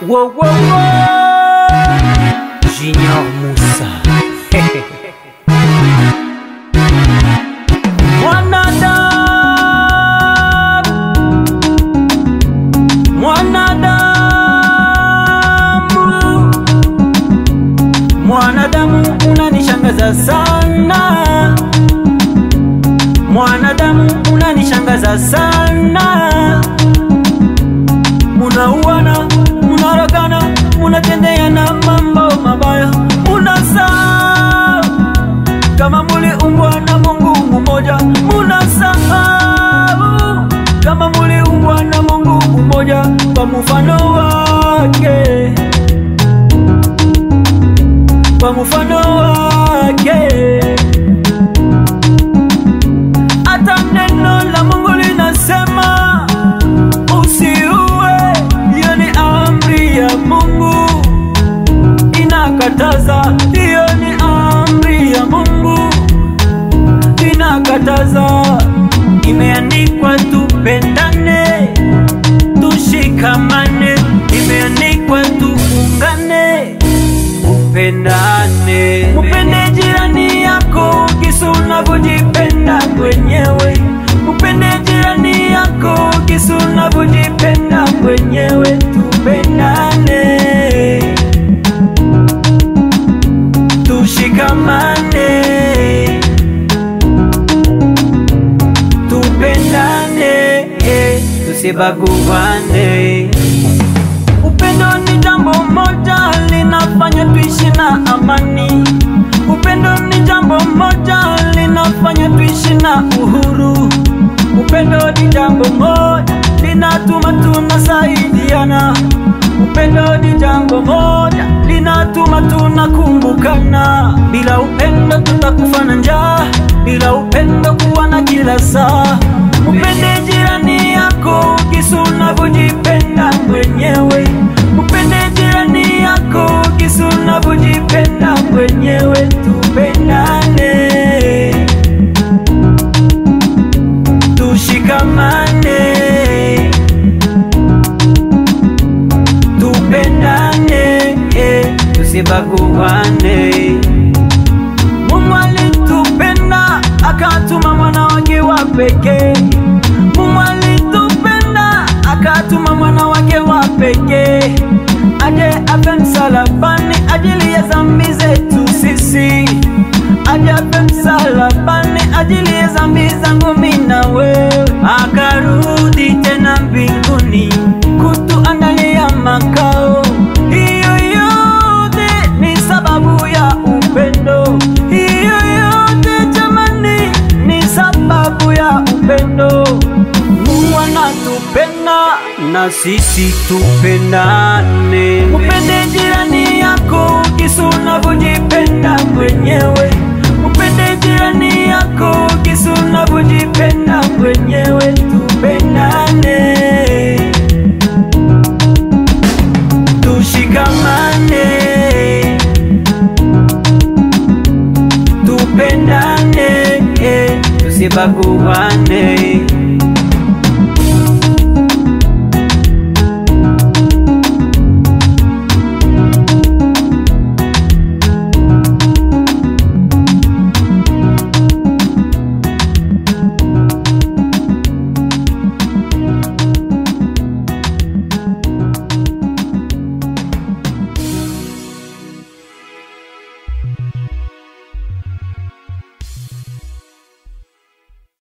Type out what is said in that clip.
Wow, wow, wow. Junior Musa Mwanadamu, mwanadamu, mwanadamu unanishangaza sana, mwanadamu unanishangaza sana munauana munaragana munatendeana mambo mabaya munasahau kama muliumbwa na mungu mmoja munasahau kama muliumbwa na mungu mmoja kwa mfano wake kwa mfano wake hata neno la mungu linasema usiue, hiyo ni amri ya Mungu inakataza, hiyo ni amri ya Mungu inakataza. Imeandikwa tupendane, tushikamane, imeandikwa tuungane, upendane, upende jirani yako kisi unavyojipenda mwenyewe, upende jirani yako kisi unavyojipenda mwenyewe, tupendane, tushikamane, tupendane, eh, tusibaguane. Upendo ni jambo moja linafanya tuishi na amani. Upendo ni jambo moja linafanya tuishi na uhuru. Upendo ni jambo moja linatuma tunasaidiana. Upendo ni jambo moja linatuma tunakumbukana. Bila upendo tutakufa na njaa, bila upendo kuwa na kila saa. Upende jirani yako kisi unavyojipenda mwenyewe. Upende jirani yako kisi unavyojipenda mwenyewe. Tupendane, tushikamane, tupendane, eh, tusibaguane. Mungu alitupenda akatuma mwana wake wa pekee. Mungu alitupenda akatuma mwana wake wa pekee aje afe msalabani ajili ya dhambi zetu sisi, aje afe msalabani ajili ya dhambi zangu mimi na wewe, akarudi tena mbinguni kutuandalia makao. Hiyo yote ni sababu ya upendo, hiyo yote jamani ni sababu ya upendo. Mungu anatupenda na sisi tupendane. Upende jirani yako kisi unavyojipenda mwenyewe. Upende jirani yako kisi unavyojipenda mwenyewe. Tupendane, tushikamane, tupendane, eh, tusibaguane.